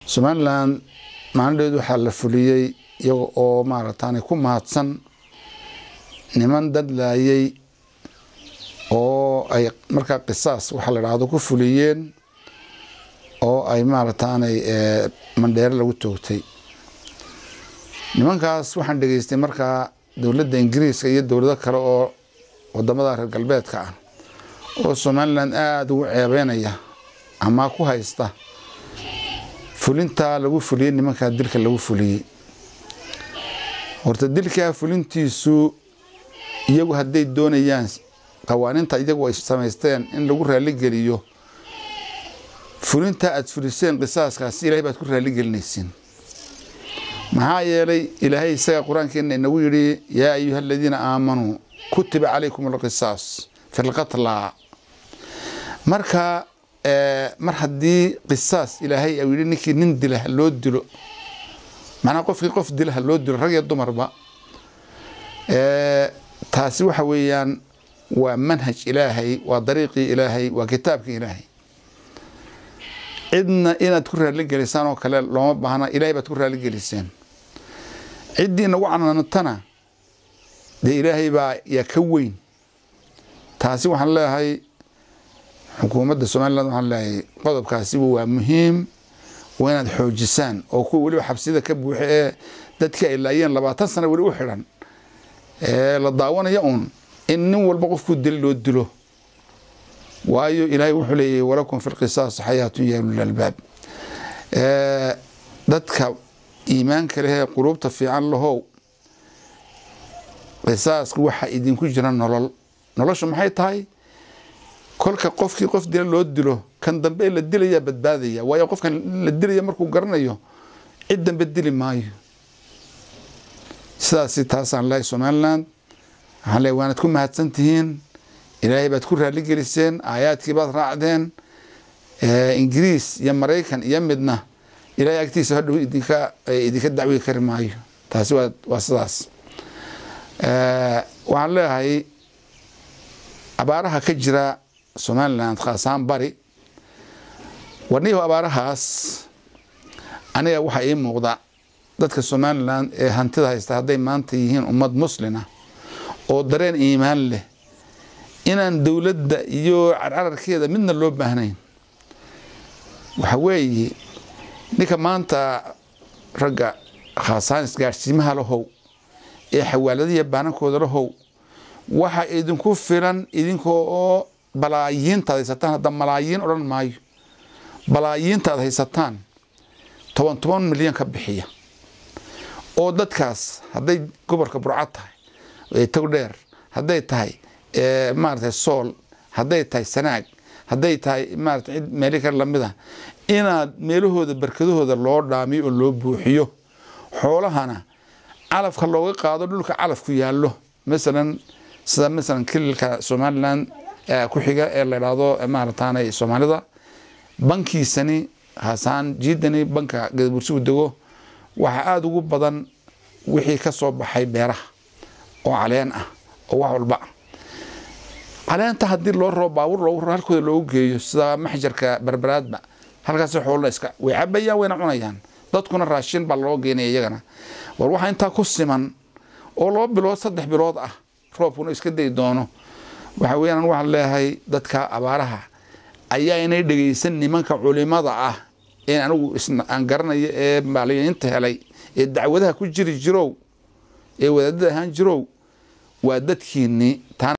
somalilan maalindheed waxaa la fuliyey iyaga oo maarataanay ku mahadsan niman dad laayay oo ay markaa qisaas waxaa la dhahdo ku fuliyeen oo ay maarataanay mandheere lagu toogtay nimankaas waxaan dhegeystay markaa dowladda ingiriiska iyo dowlado kale oo wadamada reer galbeedka ah oo somalilan aada ugu ceebeynaya ama ku haysta fulintaa lagu fuliyey nimankaa dilka lagu fuliyey horta dilkaa fulintiisu iyagu hadday doonayaan qawaaniinta iyagu ay samaysteen in lagu raaligeliyo fulintaa aada fuliseen qisaaskaasi ilahay baad ku raaligelinaysiin maxaa yeelay ilaahay isaga qur-aankeena inagu yidhi yaa ayuha aladiina aamanuu kutiba calaykum alqisaas fi lqatla marka mar haddii qisaas ilaahay u yidhi ninkii nin dila ha loo dilo macnaa qofkii qof dila ha loo dilo rag iyo dumarba taasi waxa weeyaan waa manhaj ilaahay waa dariiqii ilaahay waa kitaabkii ilaahay cidna inaad ku raaligelisaan oo kale looma baahna ilahay baad ku raaligeliseen ciddii nagu canaantana dee ilaahay baa yaa ka weyn taasi waxaan leeyahay xukuumadda somalilan waxaan leeyahay qodobkaasiba waa muhiim waa inaad xoojisaan oo kuwa weliba xabsida ka buuxa ee dadkii ay laayeen labaatan sana weli u xidhan ee la daawanaya uun in nin walba qofkuu dili loo dilo waayo ilaahay wuxuu leeyahy walakum fi lqisaas xayaatun ya ulil albaab dadka iimaanka lehee quluubta fiican lahow qisaaska waxaa idinku jira nolol noloshu maxay tahay kolka qofkii qof dila loo dilo kan dambe la dilaya badbaadaya waayo qofkan la dilaya markuu garanayo cid dambe dili maayo sidaasi taasaan lehay somaliland waxaan lehay waanad ku mahadsan tihiin ilaahay baad ku raaligeliseen aayaadkii baad raacdeen ingiriis iyo maraykan iyo midna ilahay agtiisa hadhow idinka idinka dacwi kari maayo taasi waa waa sidaas waxaan leeyahay abaaraha ka jira somaliland khaasahaan bari warniyahu abaarahaas aniga waxaa ii muuqda dadka somalilan ee hantida haysta hadday maanta yihiin ummad muslina oo dareen iimaan leh inaan dowladda iyo carcararkeeda midna loo baahnayn waxa weeye ninka maanta ragga khaasaan isgaadhsiimaha lahow ee xawaaladiya baanankooda lahow waxa idinku filan idinkoo oo balaayiintaad haysataan hadda malaayiin odhan maayo balaayiintaad haysataan toban toban milyan ka bixiya oo dadkaas hadday gobolka burcad tahay togdheer hadday tahay maarata sool hadday tahay sanaag hadday tahay maarata cid meeli kale lamida inaad meelahooda barkadahooda loo dhaamiyo oo loo buuxiyo xoolahana calafka looga qaado dhulka calafku yaallo masalan sida masalan kililka somaliland ku xiga ee la idhaahdo maarataanay soomaalida bankiisani haasaan jiidani banka gadabursigu dego waxaa aada ugu badan wixii ka soo baxay beeraha oo caleen ah oo wax walba ah caleenta haddii loo rabo baabuur loogu halkooda loogu geeyo sida maxjarka berberaadba halkaasi xoolna iska way cabayaan wayna cunayaan dadkuna raashin baa loo geynaya iyagana war waxaa intaa ku siman oo laba bilood saddex bilood ah roobkuna iska dayi doono waxa weeyaan waxaan leeyahay dadka abaaraha ayaa inay dhegaysan nimanka culimada ah ee anigu aan garanayo ee maaliyiinta helay ee dacwadaha ku jiri jirow ee wadaadada ahaan jirow waa dadkiinii